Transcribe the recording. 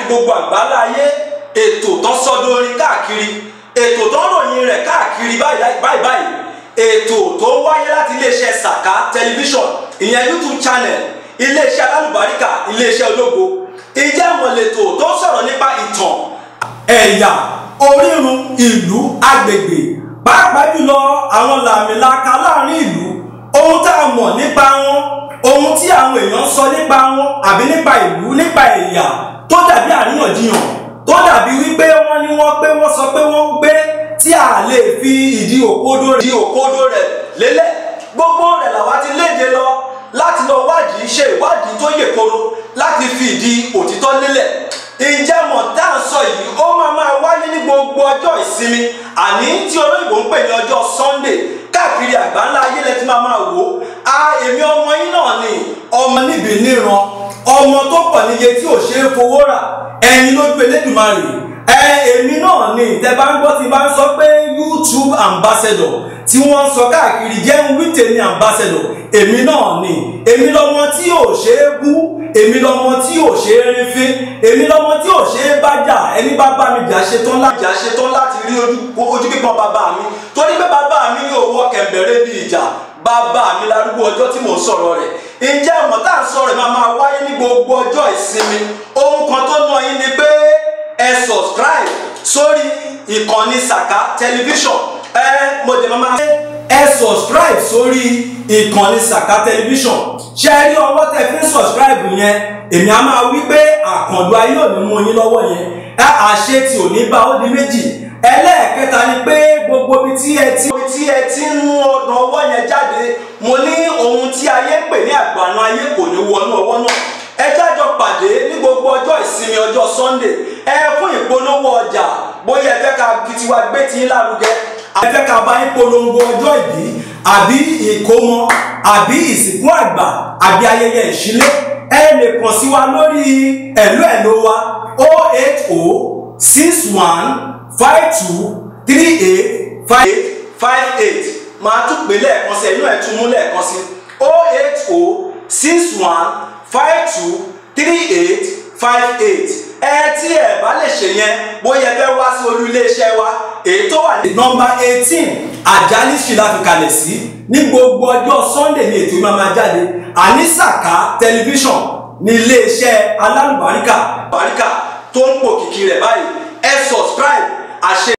káàkiri gbogbo àgbáńlá ayé ètò tó ń sọdún orin káàkiri ètò tó ń ròyìn rẹ̀ káàkiri báyìí báyìí ètò tó wáyé láti iléeṣẹ́ Saka tẹlifíṣọ̀n ìyẹn YouTube channel iléeṣẹ́ alálùbáríkà iléeṣẹ́ ológo ìjẹ́ ìmọ̀lẹ́tò tó ń sọ̀rọ̀ nípa ìtàn ẹ̀yà orírun ìlú agbègbè pàápàá jùlọ àwọn làmìlaka láàrin ìlú ohun tá a mọ̀ nípa wọn ohun tí àwọn èèyàn sọ nípa wọn àbí nípa ìlú nípa ẹ̀yà tó dàbí àríyànjiyàn tó dàbí wípé wọ́n ní wọ́n pé wọ́n sọ pé wọ́n gbé tí a lè fi ìdí òkodo rẹ̀ ìdí òkodo rẹ̀ lélẹ̀ gbogbo rẹ̀ làwa ti léde lọ láti lọ wádìí ṣe ìwádìí tó yè koro láti fi ìdí òtítọ́ lélẹ̀ ìjẹ́ mọ̀ tá à ń sọ yìí ó máa máa wáyé ní gbogbo ọjọ́ ìsinmi àní tí olóyìnbó ń pè ní ọjọ́ Sunday káàkiri àgbáńlá ayé lẹ ti máa máa wò ó a èmi ọmọ yín náà ni ọmọ níbi níran ọmọ tó pọ̀ níye tí ò ṣeé fowó rà ẹ̀yin lójú Elédùmarè ẹ èmi náà ni tẹ bá ń gbọ́ tí bá ń sọ pé YouTube ambassador tí wọ́n ń sọ káàkiri jẹ́ ń wí tèmi ambassador èmi náà ni èmi lọmọ tí ò ṣeé bú èmi lọmọ tí ò ṣe é rí fín èmi lọmọ tí ò ṣe é bá jà ẹni bá bá mi jà ṣetán láti jà ṣetán láti rí ojú pípọn bàbá mi torí pé bàbá mi yóò wọ kẹ̀mbẹ̀rẹ̀ bí ìjà bàbá mi larúgbó ọjọ́ tí mò ń sọ̀rọ̀ rẹ̀ ǹjẹ́ ọmọ tá à ń sọ̀rọ̀ máa máa wáyé ní gbogbo ọjọ́ ìsinmi ohun kan tó ná yín ni pé ẹ subscribe sórí ìkànnì Saka tẹlifíṣọ̀n ẹ mo dẹ̀ máa ẹ subscribe sórí ìkànnì Saka tẹlifíṣọ̀n ṣe é rí ọwọ́ tẹ fi ń subscribe yẹn èmi á máa wí pé àkàndùn ayé ò ní mú yín lọ́wọ́ yẹn ẹ àṣẹ tí ò ní bá ó di méjì ẹlẹ́ẹ̀kẹta ni pé gbogbo ibi tí ẹ ti tí ẹ ti ń mú ọ̀nà ọwọ́ yẹn jáde mo ní ohun tí ayé ń pè ní àgbàna ayé kò ní wọnú ọwọ́ náà ẹ jájọ pàdé ní gbogbo ọjọ́ ìsinmi ọjọ́ Sunday ẹ fún ìpolówó ọjà bóyá ẹ fẹ́ ká tiwa gbé tí ń lárugẹ ẹ fẹ́ ká bá yín polongo ọjọ́ ìbí àbí ìkómọ àbí ìsìnkú àgbà àbí ayẹyẹ ìṣílé ẹ lè kàn sí wa lórí ẹ̀lú ẹ̀lú wa o eight o six one five two three eight five eight five eight máa tún pè lẹ́ẹ̀kan sí ẹ̀yìn ẹ̀ tún mú lẹ́ẹ̀kan sí o eight o six one five two three eight five eight ẹ tí ẹ bá lè ṣe yẹn bóyá ẹ fẹ́ wá sí olú iléeṣẹ́ wa èyí tó wà ní. nọ́mbà eighteen àjálí ṣìlá fi kalẹ̀ sí ní gbogbo ọjọ́ sunday ní ètò ìmọ̀ máa jáde àní Saka tẹlifíṣọ̀n ní iléeṣẹ́ alálùbáríkà báríkà tó ń pò kìkì rẹ̀ báyìí ẹ subscribe àṣẹ.